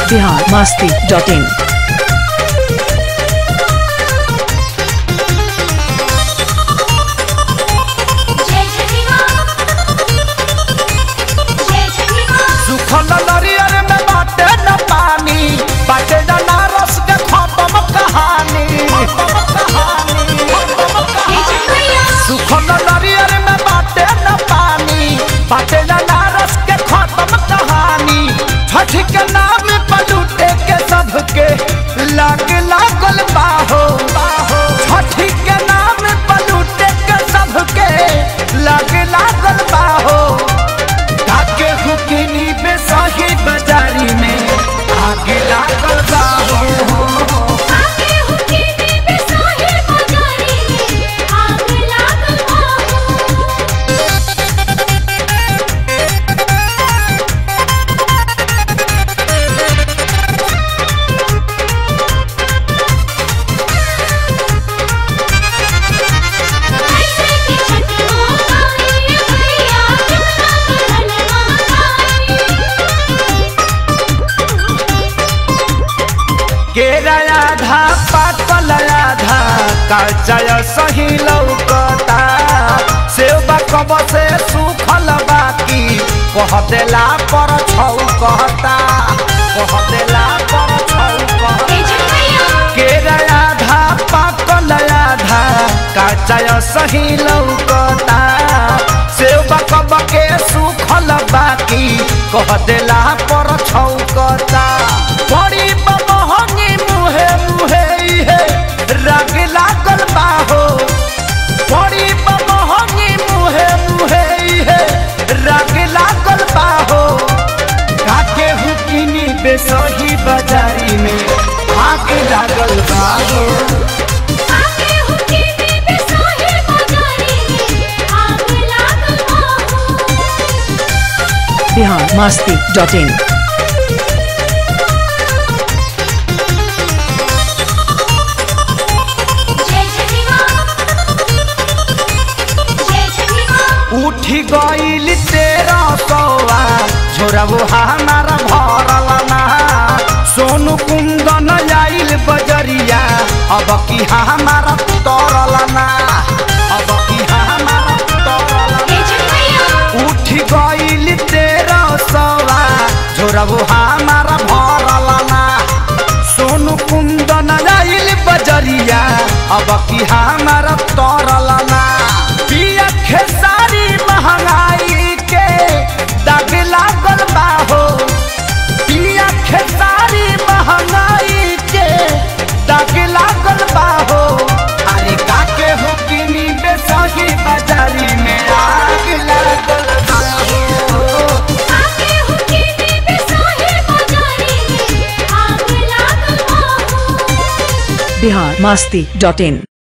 Bihar Masti dot in जय छठी माँ जय छठी माँ सुखल नरियर में बाटे न पानी बाटे न नारस के खत्म कहानी खत्म कहानी खत्म जय छठी मैया सुखल नरियर में बाटे न पानी बाटे न नारस के खत्म कहानी छठ के नाम पर लूटे के सबके लाग लागल बाहो बाहो छठ के नाम पर लूटे के सबके लाग लागल बाहो धाके हुकिनी बेसही बाजारी में आगे लागल बाहो आके हुके में बेसाही बाजारी में आग लागल बाहू ऐसे की छठी माँ गाई भैया कितना कहल महागाई केरा आधा पाकल आधा काचय सही लौकता सेवा कब से सुखल बाकी कह देला पर छौ कहता कह देला पर छौ कहता जय छठी मैया केरा आधा पाकल आधा काचय सही लौकता सेवा कब के सुखल बाकी कह देला पर छौकता बड़ी बमहंगी मुहे मुहे इहे राग लागल बाहो बड़ी बमहंगी मुहे मुहे इहे राग लागल बाहो काके हुकिनी बेसही बाजारी में आग लागल बाहो आके हुके में बेसाही बाजारी में आग लागल बाहू बिहार मस्ती डॉट इन जय छठी माँ जय छठी माँ उठी गईल तेरा सौआ झोरबो हमारा भरल ना सोनू कुंदन आइल बजरिया अब की हमारा तरल ना अब की हमारा तरल ना जय छठी मैया उठी गईल तेरा सौआ झोरबो हमारा भरल ना सोनू कुंदन आइल बजरिया अब की हमारा तरल ना पिया खेसारी महंगाई के दाग लागल बाहो पिया खेसारी महंगाई के दाग लागल बाहो अरे काके हो किनी बेसही बाजारी में आग लागल बाहो आके हुके में बेसाही बाजारी में आग लागल बाहू बिहार मस्ती डॉट इन